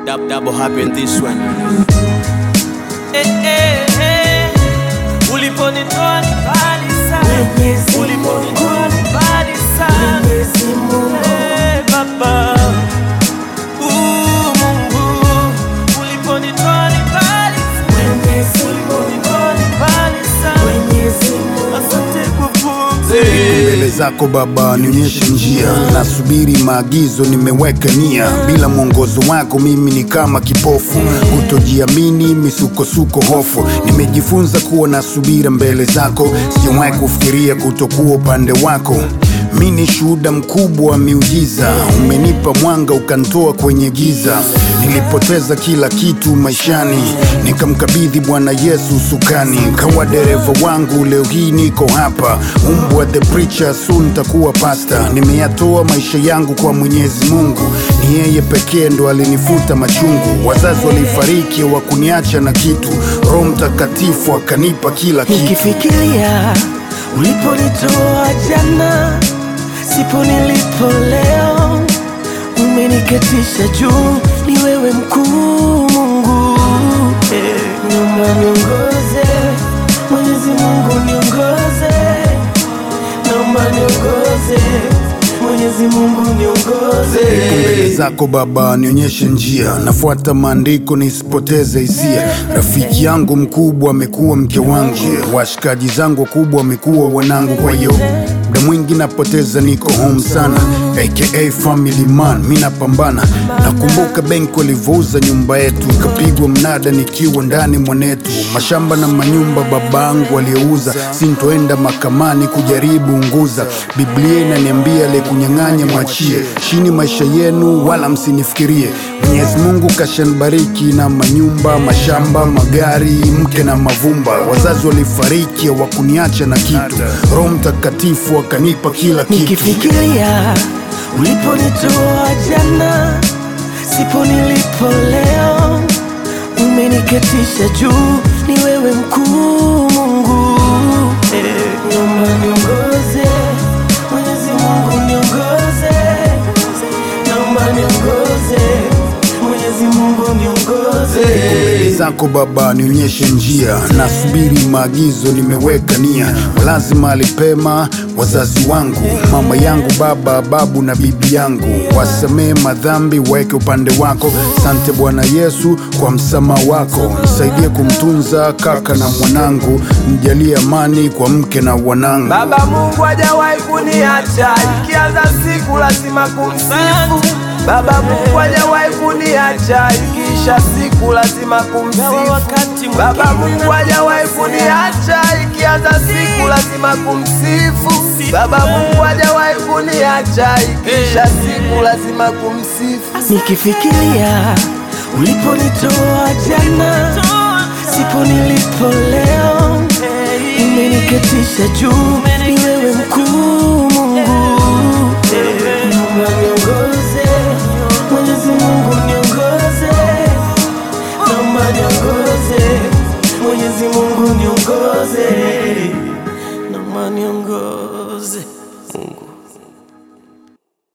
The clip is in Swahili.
Dab, double happen this one. Eh, eh, eh. Uliponitoa ni mbali sana, Mwenyezi uliponitoa ni mbali sana. Mwenyezi Mungu. Eh, Baba. Uh, Mungu. Uliponitoa ni mbali sana, Mwenyezi Mungu. uliponitoa ni mbali sana. Mwenyezi Mungu. Asante kwa pumzi. mbele zako Baba, nionyeshe njia, nasubiri maagizo, nimeweka nia. Bila mwongozo wako mimi ni kama kipofu, kutojiamini, misukosuko, hofu. Nimejifunza kuwa na subira mbele zako, sijawahi kufikiria kutokuwa upande wako. Mi ni shuhuda mkubwa wa miujiza, umenipa mwanga ukantoa kwenye giza. Nilipoteza kila kitu maishani, nikamkabidhi Bwana Yesu sukani, kawa dereva wangu. Leo hii niko hapa, umbwa the preacher, soon takuwa pasta. Nimeyatoa maisha yangu kwa Mwenyezi Mungu, ni yeye pekee ndo alinifuta machungu. Wazazi walifariki, hawakuniacha na kitu, Roho Mtakatifu akanipa kila kitu. Nikifikiria uliponitoa jana, sipo nilipo leo, umeniketisha juu, ni wewe mkuu Mungu. Eh, Naomba niongoze, Mwenyezi Mungu niongoze, naomba niongoze, Mwenyezi Mungu niongoze. mbele zako Baba, nionyeshe njia, nafuata maandiko nisipoteze hisia. Rafiki yangu mkubwa amekuwa mke wangu, washikaji zangu wakubwa wamekuwa wanangu. Kwa hiyo muda mwingi napoteza, niko home sana, aka family man, mi napambana. Nakumbuka benki walivyouza nyumba yetu, ikapigwa mnada nikiwa ndani mwanetu, mashamba na manyumba babangu aliyouza, sintoenda mahakamani kujaribu unguza. Biblia inaniambia aliyekunyang'anya mwachie, shini maisha yenu wala msinifikirie. Mwenyezi Mungu kashanibariki na manyumba, mashamba, magari, mke na mavumba. Wazazi walifariki hawakuniacha na kitu, Roho Mtakatifu akanipa kila kitu. Nikifikiria uliponitoa jana, sipo nilipo leo, umeniketisha juu, ni wewe mkuu Mungu. Eh, Naomba niongoze, Mwenyezi Mungu niongoze, naomba niongoze, Mwenyezi Mungu niongoze. mbele zako Baba, nionyeshe njia, nasubiri maagizo, nimeweka nia. Lazima alipema wazazi wangu, mama yangu, baba, babu na bibi yangu, wasamee madhambi, waweke upande wako. Sante Bwana Yesu kwa msamaha wako, nisaidie kumtunza kaka na mwanangu, mjalie amani kwa mke na wanangu. Baba Mungu hajawahi kuniacha, ikianza siku lazima kumsifu. Baba Mungu hajawahi kuniacha, ikiisha siku lazima kumsifu. wakati mwingine Baba Mungu hajawahi kuniacha, ikianza siku lazima kumsifu. Baba Mungu hajawahi kuniacha, ikiisha siku lazima kumsifu. Nikifikiria uliponitoa jana, sipo nilipo leo, umeniketisha juu, ni wewe mkuu